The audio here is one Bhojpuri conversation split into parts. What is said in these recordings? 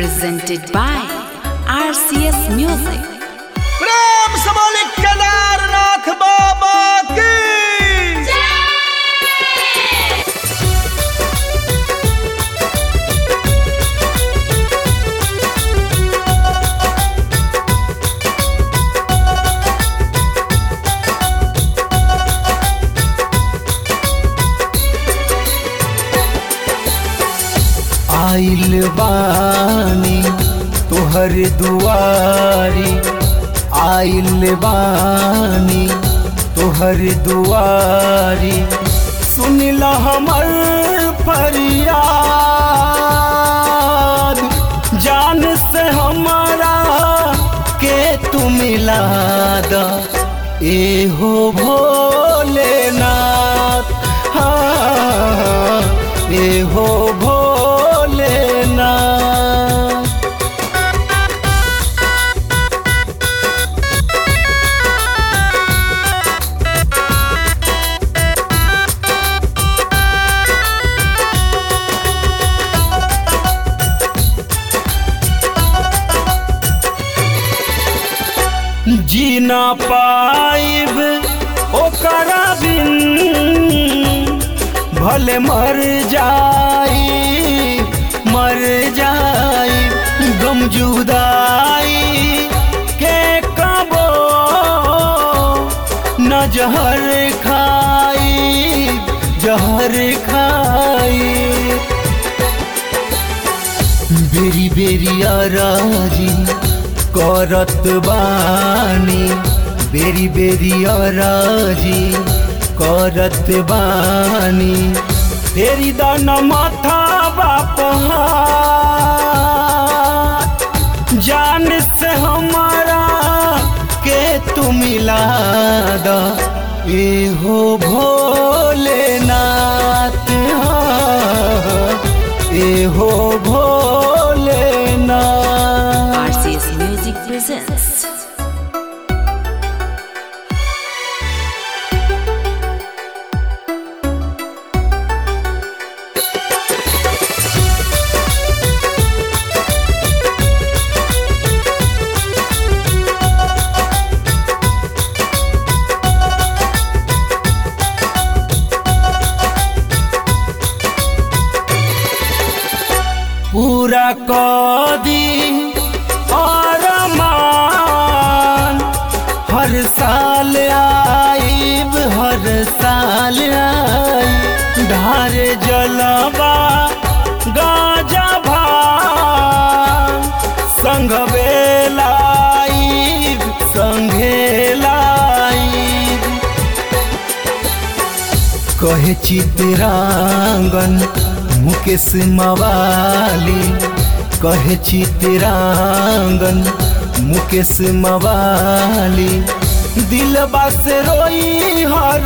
presented by RCS Music. प्रेम से बोली केदारनाथ बाबा की आइल बानी तोहर दुआरी आइल बानी तोहर दुआरी सुनिला हमर फरियाद जान से हमारा के तू मिला द ए हो भोलेनाथ हाँ ए हो भोलेनाथ जी ना पाइब ओकरा बिन भले मर जाई मर जाई गम जुदाई के कबो न जहर खाई जहर खाई बेरी बेरी राजी करत बानी बेरी बेरी राजी करत बानी तेरी दान माथा बाप जान से हमारा के तू मिला द ए हो भोलेनाथ हाँ, ए हो भोलेनाथ RCS Music presents. पूरा कदी और मान हर साल आईब हर साल आई ढार जलवा गाजा भान संग बेलाईब संघे लाईब कहे चितरांगन मुकेश मवाली कहे चितरांगन मुकेश मवाली दिल बस रोई हर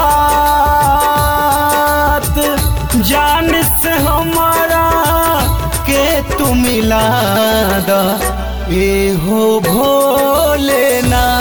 बात जान से हमारा के तू मिला द ए हो भोलेनाथ